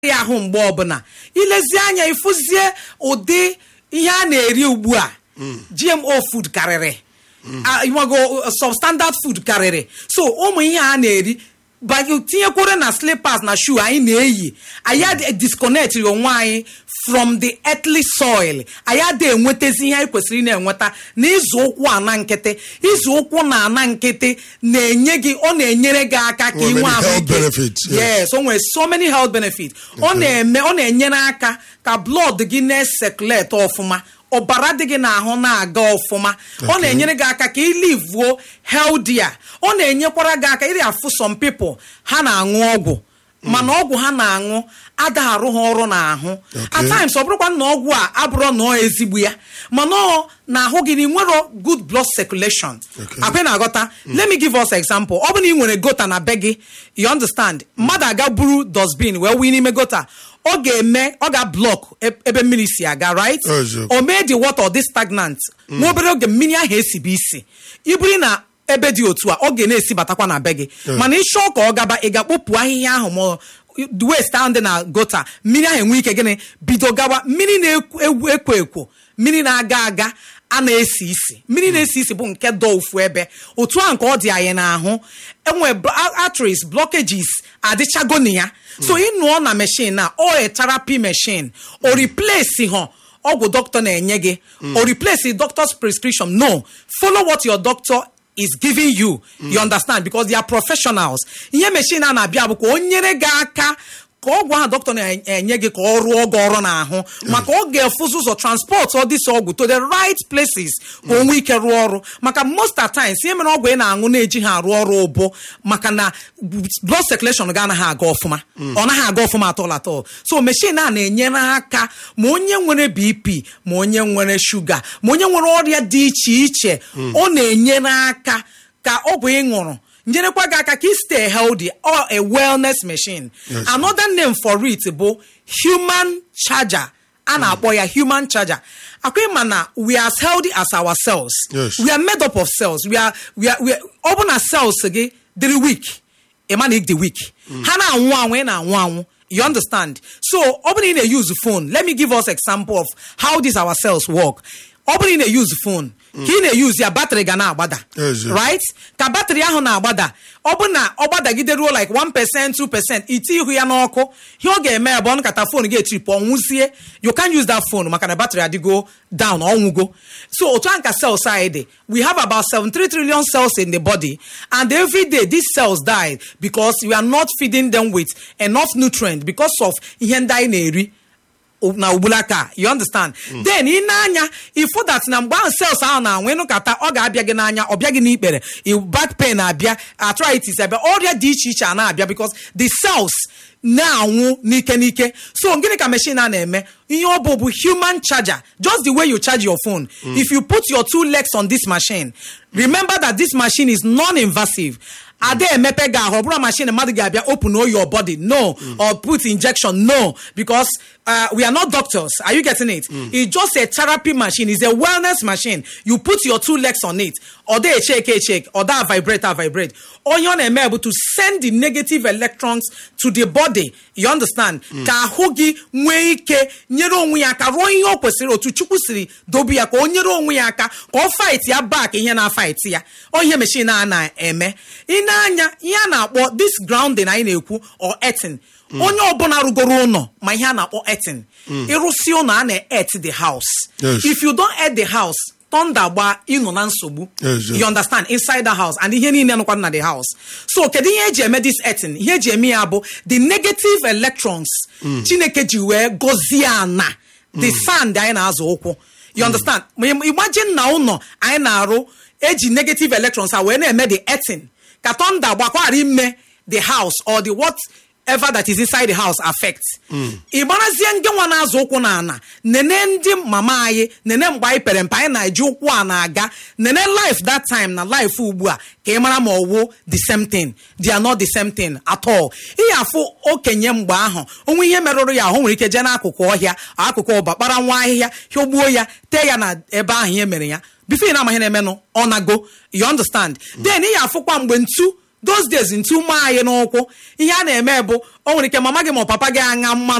ya ahụ mgbe ọbụla ilezi anya ịfụzie ụdị ihe a na-eri ugbu a gmo food karịrị Ah, ịmago substandard food karịrị so ụmụ ihe a na-eri banye tinyekwere na slippers na shoe anyị na-eyi anyị adị disconnect onwe anyị from the earthly soil anyị adị enwetazi ihe anyị kwesịrị ị na-enweta na ịzụ ụkwụ ana nkịtị ịzụ ụkwụ na ana nkịtị na-enye gị ọ na-enyere gị aka ka Nwere ị nwee many health ahụike benefits, yes. yes o nwere so many health benefits ọ na-eme ọ na-enyere aka ka blood gị na-esekuleti ọfụma ọbara dị gị n'ahụ na-aga ọfụma ọ Okay. na-enyere gị aka ka ị livuo healthier ọ na-enyekwara gị aka iri afụ some people ha na-aṅụ ọgwụ mana ọgwụ ha na-aṅụ ada arụ ha ọrụ n'ahụ at times ọ bụrụkwa na ọgwụ a abụrụ na ọ ezigbo ya mana ọ na-ahụ gị na ị nwero good blood circulation Okay. akwe na-aghọta let me give us example ọ bụrụ na ị nwere gota na be gị you understand mmadụ aga buru dustbin wee wee n'ime gota ọ ga-eme ọ ga-blọk ebe mmiri si aga right Eziokwu. o mee the water dị stagnant nwa obere oge mmiri ahụ esibe isi ibiri na ebe dị otu a ọ ga na-esi batakwa na be gị mana ịchọọ ka ọ gaba ị ga-akpọpụ ahịhịa ahụ ma west ahụ dị na gota mmiri ahụ enwe ike gịnị bido gawa mmiri na-ekwo ekwo ekwo mmiri na-aga aga a na-esi isi mmiri na-esi isi bụ nke dọ ofu ebe otu a nke ọ dị anyị n'ahụ enwe arteries blockages adịchago na ya so ịnụọ na machine na ọ a therapy machine o replace ha ọgwụ dọkịta na-enye gị o replace the doctor's prescription no follow what your doctor is giving you you understand because they are professionals ihe machine a na-abịa bụ ka o nyere gị aka ka ọgwụ ahụ dọkịta na-enye gị ka ọ rụọ gị ọrụ n'ahụ maka ọ ga-efuzi ụzọ transport ọ dịsị ọgwụ to the right places ka o nwee ike rụọ ọrụ maka most at times ihe mere ọgwụ ị na-aṅụ na-eji ha arụ ọrụ ụbụ maka na blood circulation ga anaghị aga ọfụma ọ naghị aga ọfụma atọl atọl so machine a na-enyere aka ma onye nwere bp ma onye nwere shuga ma onye nwere ọrịa dị iche iche ọ na-enyere aka ka ọgwụ ị ṅụrụ nyerekwa gị aka ka ị stay healthy or a wellness machine Yes. another name for it bụ human charger a na-akpọ ya human charger akwa ịma na we are as healthy as our cells Yes. we are made up of cells we are, we are, we are, ọ bụ na cells gị dịrị weak ịma na dị weak ha na-anwụ anwụ ị na-anwụ anwụ you understand so ọ bụrụ na ị na-use phone let me give us example of how these our cells work ọ bụrụ na ị na-use phone ka ị na-use ya batrị ga na-agbada Yes, yes. right ka batrị ahụ na-agbada ọ bụ na ọ gbadagideruo like 1% 2% iti ihu ya n'ọkụ ihe ọ ga-eme ya bụ ọ nkata fon ga-etripụ ọnwụzie you can use that phone maka na batrị adịgo down ọnwụgo so otu a nka cells anyị dị we have about 73 trillion cells in the body and every day these cells die because we are not feeding them with enough nutrient because of ihe ndị anyị na-eri na ugbulaka you understand then ị na-anya ifu that na mgbe ahụ cells ahụ na-anwụ ịnụkata ọ ga-abịa gị n'anya ọ bịa gị n'ikpere i- back pain abịa arthritis abịa ọrịa dị iche iche a na-abịa because the cells na-anwụ n'ike n'ike so gịnị ka machine a na-eme ihe ọ bụ bụ human charger just the way you charge your phone if you put your two legs on this machine remember that this machine is non-invasive ada emepe gị ahụ ọ bụrụ machine mmadụ ga-abịa open all your body no or put injection no because uh, we are not doctors are you getting it it's just a therapy machine it's a wellness machine you put your two legs on it ọ da echeke echeke ọ da vibrate a vibrate onye ọ na-eme bụ to send the negative electrons to the body you understand ka ahụ gị nwee ike nyere onwe ya aka rụọ ihe o kwesịrị otu chukwu siri dobe ya ka o nyere onwe ya aka ka ọ fight ya back ihe na-fight ya ọ ihe machine a na-eme ị na-anya ihe a na-akpọ this grounding anyị na-ekwu or earthing onye ọbụla rụgoro ụlọ ma ihe a na-akpọ earthing ịrụsi ụlọ a na-et the house Yes. if you don't earth the house thunder gba ịnọ na nsogbu Yes, yes. you understand inside the house and ihe niile nọkwa na the house so kedu ihe eji eme this earthing ihe eji eme ya bụ the negative electrons chineke ji wee gọzie ana the sand anyị na-azụ ụkwụ you understand Ma im- imagine na ụlọ anyị na-arụ eji negative electrons a wee na-eme the earthing ka thunder gbakwara ime the house or the whatever that is inside the house affect ị gbarazie ndị nwa na-azụ ụkwụ na ana nene ndị mama anyị nene mgbe anyị pere mpe anyị na-eji ụkwụ a na-aga nene life that time na life ugbu a ka ị mara ma ọwụ the same thing they are not the same thing at all ihe afụ okenye mgbe ahụ onwe ihe merụrụ ya ahụ nwere ike jee n'akụkụ ọhịa akụkụ ọba kpara nwa ahịhịa hịọgbuo ya tee ya na ebe ahụ ihe mere ya bifo ị na-amaghị na-emenụ ọ nago you understand then ị ya afụkwa mgbe ntu those days ntu maa anyị n'ụkwụ ihe a na-eme bụ o nwere ike mama gị ma ọ papa gị aṅa mmanụ